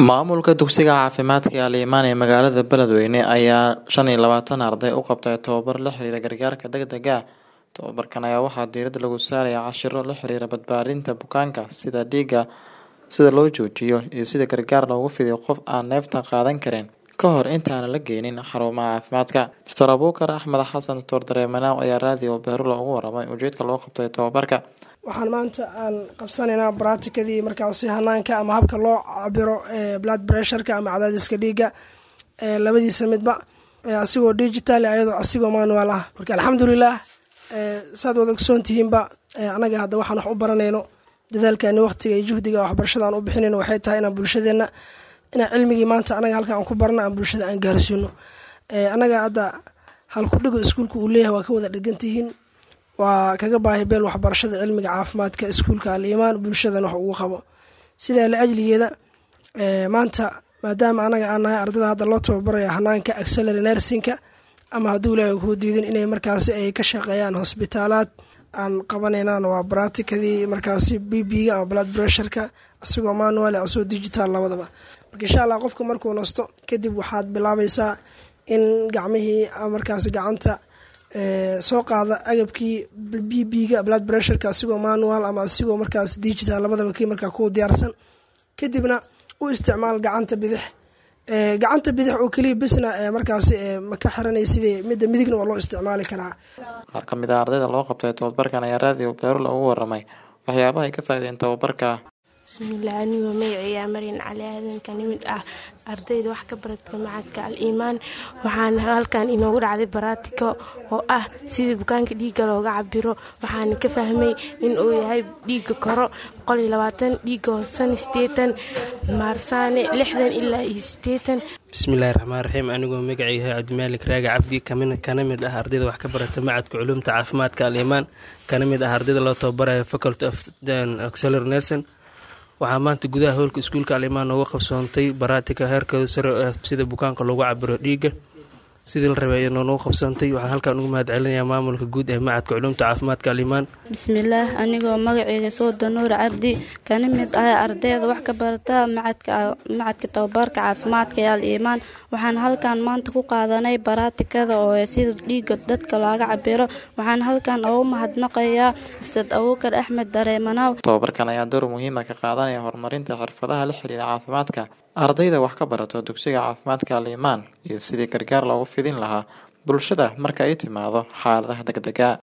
Maamulka dugsiga caafimaadka ee Al-Imaan ee magaalada Beledweyne ayaa shan iyo labaatan arday u qabtay tababar la xiriira gargaarka degdega ah. Tababarkan ayaa waxaa diiradda lagu saarayaa casharro la xiriira badbaadinta bukaanka sida dhiigga sida loo joojiyo iyo sida gargaar loogu fidiyo qof aan neefta qaadan karin ka hor intaan la geynin xarumaha caafimaadka. Dr. Abuukar Axmed Xasan Dr. Dareemanow ayaa raadiyo Beerula uga warramay ujeedka loo qabtay tababarka. waxaan maanta aan qabsanaynaa baraatikadii markaasi hanaanka ama habka loo cabiro blood pressureka ama cadaadiska dhiigga labadiisa midba asigoo digital ayadoo asigoo manual ah marka alxamdulilah saad wada ogsoon tihiinba anaga hadda waxaan wax u baranayno dadaalkani waqtiga iyo juhdiga waxbarashada aan u bixinayno waxay tahay inaan bulshadeenna inaan cilmigii maanta anaga halkan aan ku barno aan bulshada aan gaarsiino anaga hadda halkudhigo iskuulka uu leeyahay waa ka wada dhegantihiin waa kaga baahi beel waxbarashada cilmiga caafimaadka iskuulka al-imaan bulshadan wax ugu qabo sidaa la ajligeeda maanta maadaama anaga aan nahay ardada hadda loo tababaraya hanaanka axelary nersinka ama hadduu ilaahay kuu diidin inay markaasi ay ka shaqeeyaan hosbitaalaad aan qabanaynaan waa baraatikadii markaasi b b-ga ama blood pressureka isagoo manual asagoo digital labadaba marka insha allah qofka markuu nasto kadib waxaad bilaabaysaa in gacmihii markaasi gacanta soo qaada agabkii b b-ga blood pressureka asigoo manual ama asigoo markaas digital labadaba kii markaa ku diyaarsan kadibna u isticmaal gacanta bidix gacanta bidix oo keliya bisna markaasi maka xiranay sidii midda midigna waa loo isticmaali karaa Qaar ka mid ah ardayda loo qabtay tababarkan ayaa raadiyo Beerula uga warramay waxyaabaha ay ka faa'iideen tababarka. bismillaah anigoo magacayga maryan cali aadan ka nimid ah ardayda wax ka baradka macadka al-iimaan waxaana halkan inoogu dhacday baraatiko oo ah sidii bukaanka dhiigga looga cabiro waxaana ka fahmay in uu yahay dhiigga koro boqoliyo labaatan dhiigga hoosena sideetan maarsaane lixdan ilaa iyo sideetan bismillaahi raxmaan raxiim anigoo magacayga cabdimaalik raagi cabdi kana mid ah ardayda wax ka barata macadka culuumta caafimaadka al-iimaan kana mid ah ardayda loo tababarayo faculty of auxiliary nursing waxaa maanta gudaha howlka iskuulka alimaan nooga qabsoontay baraatika heerkooda sare oo ah sida bukaanka loogu cabiro dhiigga sidii la rabay ayadoo noogu qabsoontay waxaan halkan ugu mahad celinayaa maamulka guud ee macadka culuumta caafimaadka alimaan bismillaah anigoo magaceyga sooda nuur cabdi kana mid ah ardayda wax ka barata macadka tababarka caafimaadka ee al-iimaan waxaan halkan maanta ku qaadanay baraatikada oo sida dhiigga dadka looga cabiro waxaan halkan ugu mahadnaqayaa ustaad abuukar axmed dareemanow Tababarkan ayaa door muhiim ah ka qaadanaya horumarinta xirfadaha la xiriira caafimaadka ardayda wax ka barato dugsiga caafimaadka al-imaan iyo sidii gargaar loogu fidin lahaa bulshada marka ay timaado xaaladaha degdega